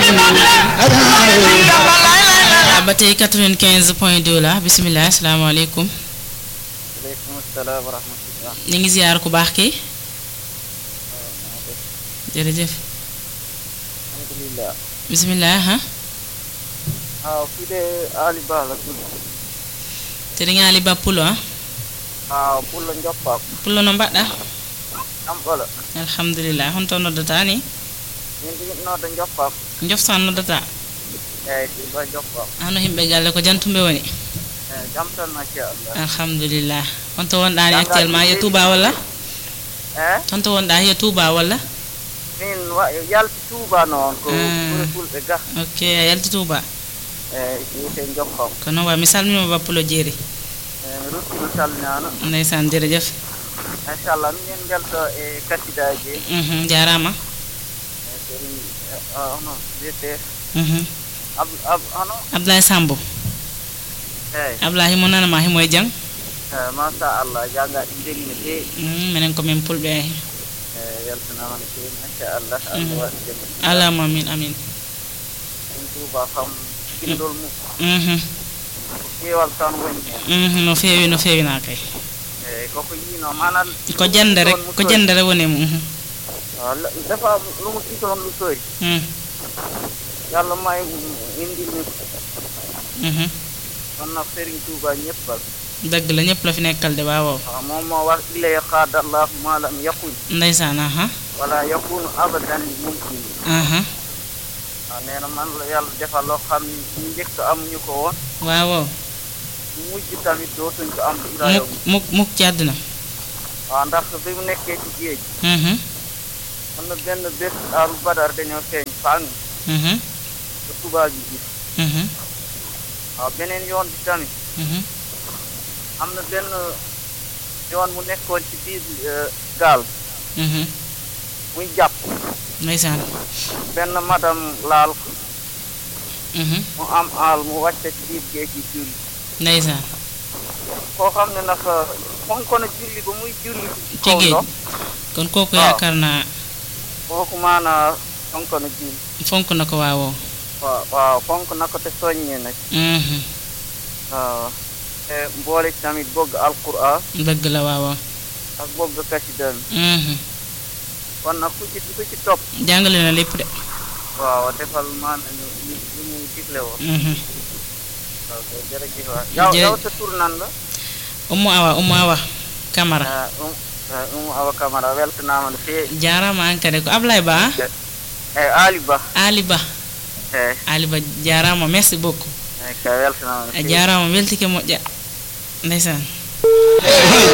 ba tey 95 point 2 la bisimilah asalaamaaleykum. aleykum salaam wa rahmatullah. ñu ngi ziar ku baax kii. jërëjëf. alhamdulilah. bisimilah. waaw fii de Ali Ba la tudd. te di ngaa li ba pulo ah. waaw Pulo Ndioppaam. pulo no mbaɗɗa am ɓola. alhamdulillah honto noddata ni min ɗi nodda Ndioppaam. joftan noddata eeyi ɗi ba Ndioppaam. hano himɓe galle ko jantumɓe woni eeyi jam tan machallah. alhamdulillah honto wonɗani actuellement hiya touba walla eh honto wonɗa hiya touba walla min wa yalti Touba noon ko Mm. ɓuri fulɓe ga. ok a yalti touba eeyi wiyete Ndioppaam. ko noon wayi mi salminima bappulo jeeri eeyi mi ruttino salminaano. ndeysan jërëjëf machallah minen mbelto e kasidaji Mhm, jarama e seri hono wiyete Mhm. ab ab hono abdoulaye sambo eeyi abdoulaye himo nanama himo e jang eeyi machallah jannga ɗi mbeli no feewi Mhm, minen komin pulɓe eeyi weltanama no feewi machallah allah Mm. waɗi jam alama amin amin en Touba kam gindol mum Mhm, ƴeewal tan woni heen mhm, no feewi no feewina kay eeyi koko yiino mana ko jande rek ko jandere woni mum Mhm. defa lumu tito on lusori Mhm, yallah may indilmi mhm. ɗon no Serigne Touba ñeppal dëgg la ñëpp la fi nekkal de waaw waaw moom moo wax ilay qaadallahu ma lam yakun ndeysaan aha wala yakunu abadan li mumkin aha waaw nee na man la yàlla defal loo xam ni ñu njëkk amuñu ko woon waaw waaw ñu mujj tamit dootuñ ko am ila yow mukk mukk mukk ci àdduna waaw ndax bi mu nekkee ci géej Mhm, am na benn bés aaru badar dañoo feeñ fang mhm, ba tubaab yi gis mhm, waaw beneen yoon bi tamit mhm. am na benn yoon mu nekkoon ci biir eh, gaal Mhm, muy jàpp ndeysaan benn madam laal ko Mhm, mu am aal mu wàcce ci biir géej gi julli ndeysaan koo xam ne nag fonk na julli ba muy julli ci ci kaw géej ndox kon kooku waaw. yaakaar naa kooku maanaa fonk na julli fonk na ko waawoo waaw waaw fonk na ko te soññee na ci Mhm, waaw te mboole ci tamit bëgg alquran dëgg la waawoo ak bëgg kasidal Mhm. kon nag ku ci ku ci topp jàngale na lépp de waaw defal maanaam ñu ñu ñu mu digle woon Mhm. waaw kay jërëjëf waay yow Jërë- yow sa tur nan la Umu Awa Umu Awa Camara ah um ah, um awa camara weltanaama no feewi jarama an kadi ko Ablaye Ba ah? eyi ali ba Ali Ba eyi Ali Ba jarama merci beaucoup eyi kay weltanaama no a feewi jarama weltike moƴƴa ndeysan